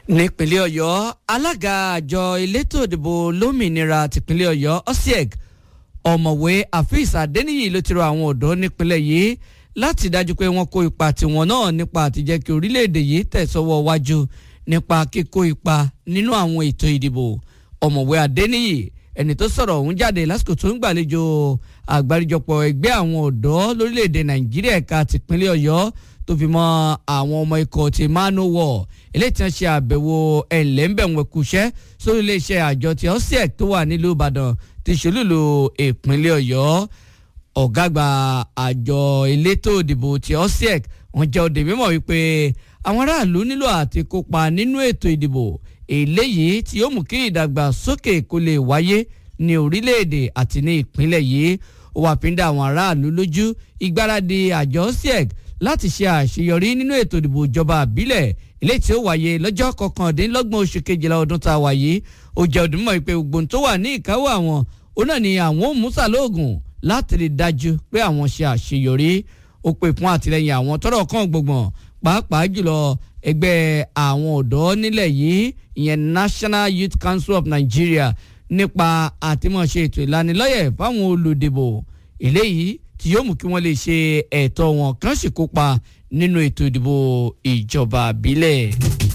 nípínlẹ̀ ọ̀yọ́ alága àjọ elétò ìdìbò lómìnira tìpínlẹ̀ ọ̀yọ́ osieg ọ̀mọ̀wé afeez adeniyi ló ti rọ àwọn ọ̀dọ́ nípínlẹ̀ yìí láti dájú pé wọ́n kó ipa tiwọn náà nípa àtijẹ́ kí orílẹ̀-èdè yìí tẹ̀sọ́wọ́ wájú nípa kíkó ipa nínú àwọn ètò ìdìbò ọ̀mọ̀wé adeniyi ẹni tó sọ̀rọ̀ ọ̀hún jáde lásìkò tó ń gbàlejò àgbáríjọpọ̀ ẹgbẹ́ àwọn ọ̀dọ́ lórílẹ̀‐èdè nàìjíríà ẹ̀ka tìpínlẹ̀ ọ̀yọ́ tó fi mọ́ àwọn ọmọ ikọ̀ ti manowar eléyìí tí wọ́n ṣe àbẹ̀wò ẹ̀lẹ́ńbẹ̀wẹ̀kùṣẹ́ sórí iléeṣẹ́ àjọ ti osiek tó wà nílùú ìbàdàn ti ṣolúlu ìpínlẹ̀ ọ̀yọ́ ọ̀gágbà àjọ elétò ìdìbò ti osiek wọ́n jẹ́ òde mímọ̀ wípé àwọn aráàlú nílò àti kópa nínú ètò ìdìbò eléyìí tí yóò mú kí ìdàgbàsókè kó lè wáyé ní orílẹ̀-èdè àti ní ìpínlẹ̀ yìí ó wà fi ń dá àwọn aráàlú lójú ìgbáradì àjọ sieg láti ṣe àṣeyọrí nínú ètò ìdìbò ìjọba àbílẹ̀ eléyìí tí ó wáyé lọ́jọ́ kọkàndínlọ́gbọ̀n oṣù kejìlá ọdún tá a wà yìí ó jẹ́ ọdún mọ́ ìpè gbogbo tó wà ní ìkáwọ́ àwọn ó náà ni àwọn ò mú sàlóògùn láti rí dájú pé àwọn ṣe àṣeyọrí ó pè fún àtìlẹyìn àwọn tọ́rọ̀ kan gbọ̀ngbọ̀n pàápàá jùlọ ẹgbẹ́ àwọn ọ̀dọ́ nílẹ̀ yìí ìyẹn National Youth Council of Nigeria nípa àtìmọ̀ṣe ètò ìlanilọ́yẹ̀ fáwọn olùdìbò eléyìí tí yóò mú kí wọ́n lè ṣe ẹ̀tọ́ wọn kàn sì kópa nínú ètò ìdìbò ìjọba àbílẹ̀.